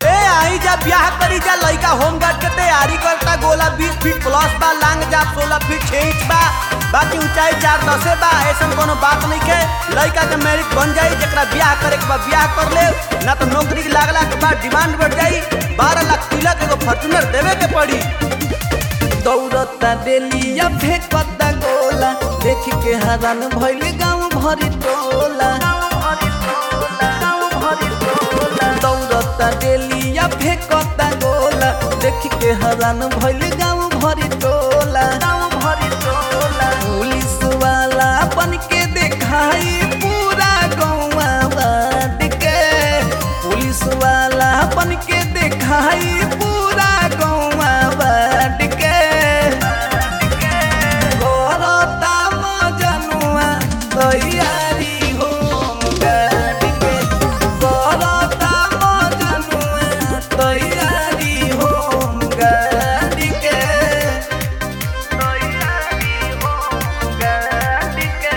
ए आई जा ब्याह करी जा लइका होम गार्ड के तैयारी करता गोला 20 फीट प्लस बा लांग जा 16 फीट 6 इंच बा बाकी ऊंचाई चार दसे बा ऐसन कोनो बात नहीं के लइका के मेरिट बन जाई जेकरा ब्याह करे के बा ब्याह कर ले ना तो नौकरी के लागला के बाद डिमांड बढ़ जाई 12 लाख तिलक एगो फॉर्च्यूनर देवे के पड़ी दौड़ता डेलिया फेंकता गोला देख के हरान भइल गाँव भरी टोला दौड़ता डेलिया फेंकता गोला देख के हरान भइल गाँव भरी टोला पुलिस वाला बन के देखाई पूरा गौवा बाँट के पुलिस वाला बन के देखाई पूरा गौवा बाँट के करता मजनुआ तैयारी हो गाड़ी के करता मजनुआ तैयारी हो गाड़ी के तैयारी हो गाड़ी के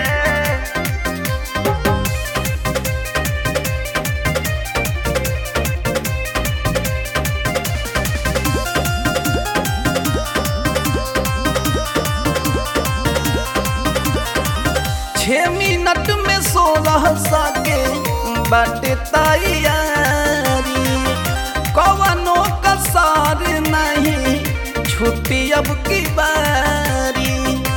छः मिनट में सोलह सके बाटे तैयारी कवनो कसर नहीं छुट्टी अब की बारी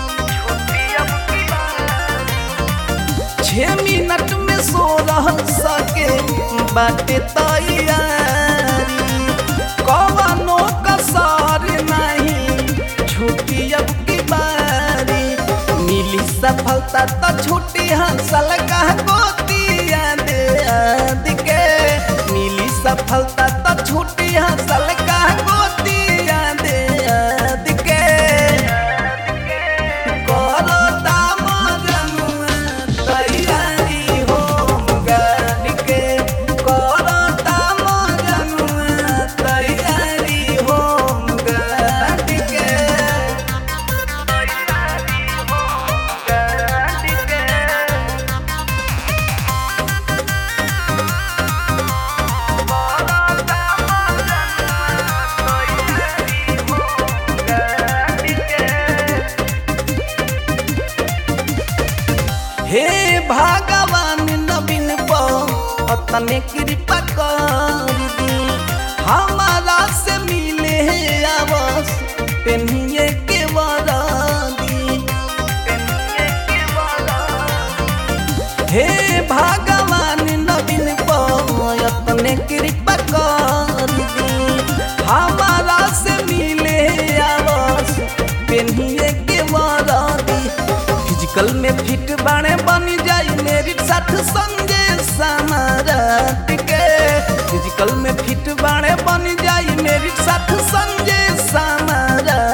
छः मिनट में सोलह सके बाटे तैयारी कवनो कसर नहीं छुट्टी अब की बारी मिली सफलता तो छुट्टी हंसल का गोतिया दे आद के मिली सफलता तो छुट्टी हंसल का गोतिया दे आद के करता मजनुआ तैयारी हो गाड़ी के करता मजनुआ तैयारी हो गाड़ी के हे भगवान नवीन पतने कृपा कर दी हमारा से मिले है आवस पेनिए के वरादी हे भगवान नवीन पतने कृपा कर दी हमारा से मिले है आवस पेनिए के वरादी फिजिकल में फिट बाणे बन जाई मेरी साथ संजय समाराट के फिजिकल में फिट बाणे बन जाई मेरी साथ संजय समाराट